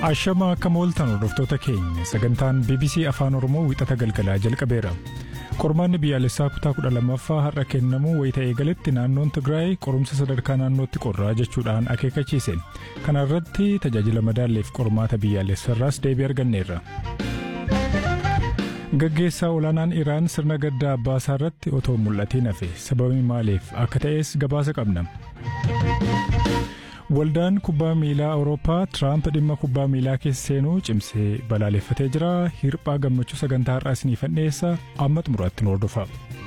Ashama akka mooltan hordoftoota keenya sagantaan BBC Afaan Oromoo wixata galgalaa jalqabeera. Qormaanni biyyaalessaa kutaa kudha lammaffaa har'a kennamu wayita eegaletti naannoon Tigraay qorumsa sadarkaa naannootti qorraa jechuudhaan akeekachiise. Kana irratti tajaajila madaalleef qormaata biyyaalessaarraas deebii arganneerra. Gaggeessaa olaanaan Iraan sirna gaddaa abbaasaa irratti otoo mul'atiin hafe sababii maaliif akka ta'es gabaasa qabna. Waldaan kubbaa miilaa Awurooppaa Tiraamp dhimma kubbaa miilaa keessa seenuu cimsee balaaleffatee jira. Hirphaa gammachuu sagantaa har'aa isiniif dhiyeessa amma xumuraatti nu hordofa.